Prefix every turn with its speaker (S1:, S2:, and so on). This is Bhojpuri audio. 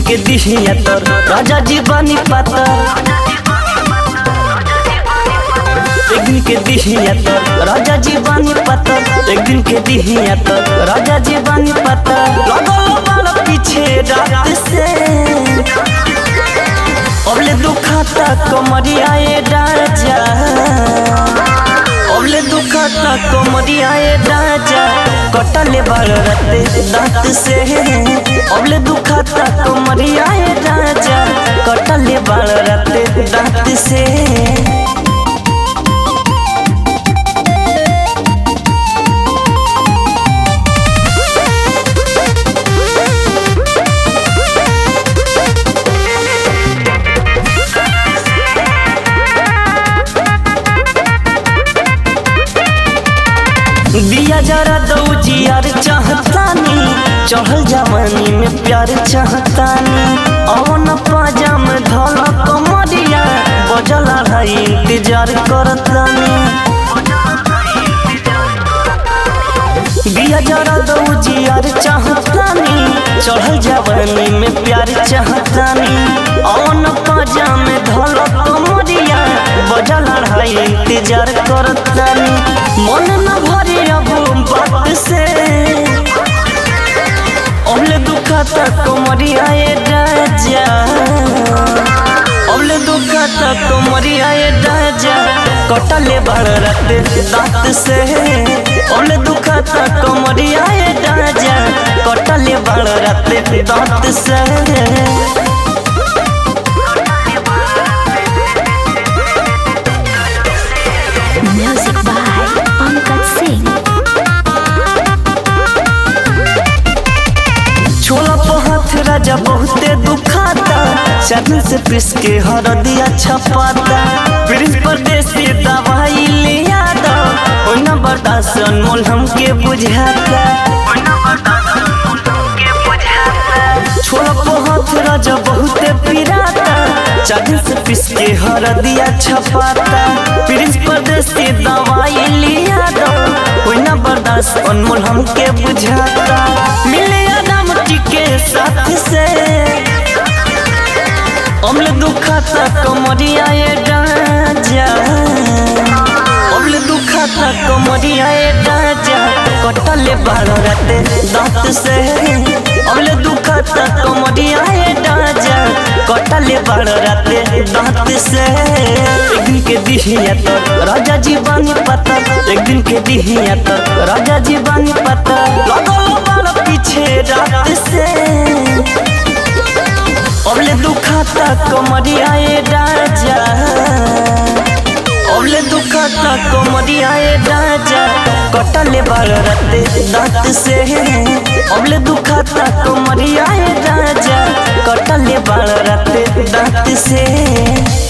S1: के दिहिया तर राजा जी बानी पाता एक दिन के दिहिया तर राजा जी बानी पाता एक दिन के दिहिया तर राजा जी बानी पाता लगल बाल पीछे रात से अबले दुखाता कमरिया ये राजा अबले दुखाता कमरिया ये राजा कटले बाल रते दांत से अबले दुखाता कमरिया ये राजा कटले बाल रते दांत से दिया जरा दो जियार चाहतानी चढ़ल जवानी में प्यार चाहतानी अवन पाजाम धल कमरिया बजल है इंतजार करतानी दिया जरा दो जियार चाहतानी चढ़ल जवानी में प्यार चाहतानी अवन पाजाम धल कमरिया बजल है इंतजार करतानी मन न भरे अब बात से अबले दुखाता कमरिया ये राजा अबले दुखाता कमरिया ये राजा कटले बाड़ रात दांत से अबले दुखाता कमरिया ये राजा कटले बाड़ रात दांत से
S2: Music by Pankaj Singh.
S1: छोला तो हाथ राजा बहुते दुखाता चटन से पिस के हरदिया छपाता प्रिंस परदेसी दवाई ले आता ओना बर्दाश्त अनमोल हमके बुझाता छोला तो हाथ राजा बहुते पिराता चटन से पिस के हरदिया छपाता प्रिंस परदेसी दवाई ले आता ओना बर्दाश्त अनमोल हमके बुझाता मिले आराम के साथ से अम्ल दुखाता कमरिया ये राजा अम्ल दुखाता कमरिया ये राजा कटले बारह राते दांत से अम्ल दुखाता कमरिया ये राजा कटले बारह राते दांत से एक दिन के दिहिया तर राजा जी बानी पता एक दिन के दिहिया तर राजा जी बानी पता लगल बाल पीछे रात से अबले दुखाता कमरिया ये राजा अबले दुखाता कमरिया ये राजा कटले बाल रते दांत से अबले दुखाता कमरिया ये राजा कटले बाल रते दांत से